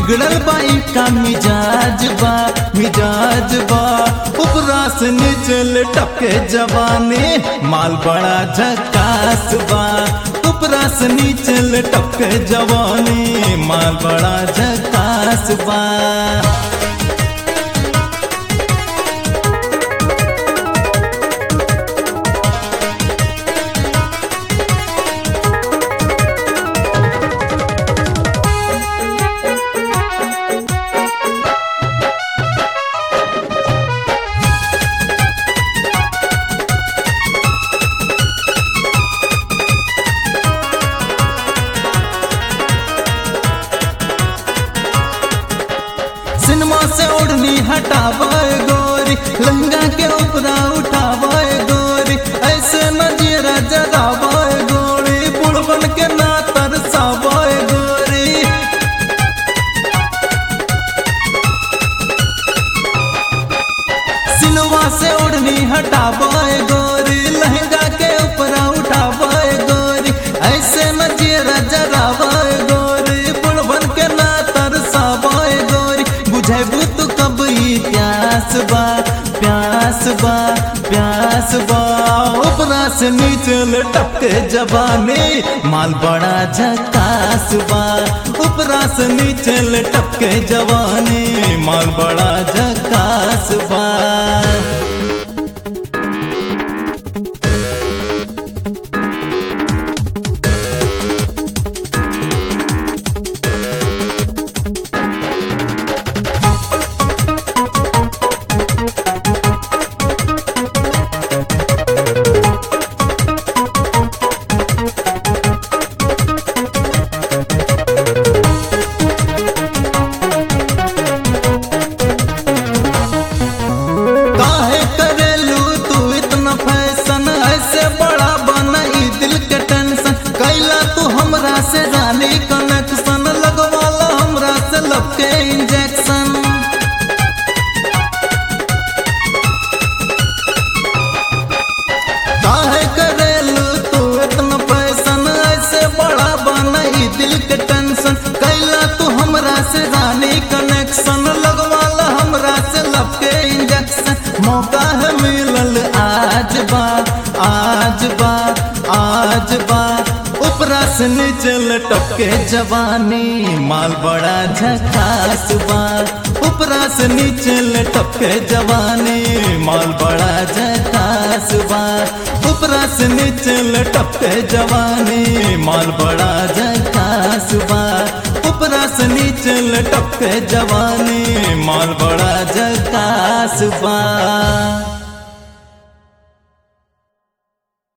बिगड़ल बाई का मिजाज बा मिजाज बा उपरा से नीचे टपके जवानी माल बड़ा झकास बा उपरा से नीचे टपके जवानी माल बड़ा झकास बा सिनेमा से ओढ़नी हटावे गोरी लहंगा के ऊपरा उठावे गोरी ऐसे नजरा जरावे गोरी बुढ़वन के ना तरसावे गोरी सिनेमा से ओढ़नी हटावे गोरी लहंगा के ऊपरा उठावे गोरी ऐसे नजरा जरावे गोरी बुढ़वन के ना तरसावे गोरी बुझेबू तू कब ई प्यास बा प्यास बा प्यास बा ऊपरा से नीचे टपके जवानी माल बड़ा झकास बा ऊपरा से नीचे टपके जवानी माल बड़ा झकास बा काहे करेलू तू इतना फैशन ऐसे बड़ा बना ई दिल के टेंशन कैला तू हमरा से रानी कनेक्शन लगवाला हमरा से लब के इंजेक्शन काहे करेलू तू इतना फैशन ऐसे बड़ा बना ई दिल के टेंशन कैला तू हमरा से रानी कनेक्शन लगवाला हमरा से लब के इंजेक्शन मौका है मिलल आज बा आज बा आज बा ऊपरा से नीचे लटके जवानी माल बड़ा झकास बा ऊपरा से नीचे लटके जवानी माल बड़ा झकास बा ऊपरा से नीचे लटके जवानी माल बड़ा झकास बा ऊपरा से नीचे लटके जवानी माल बड़ा झकास बा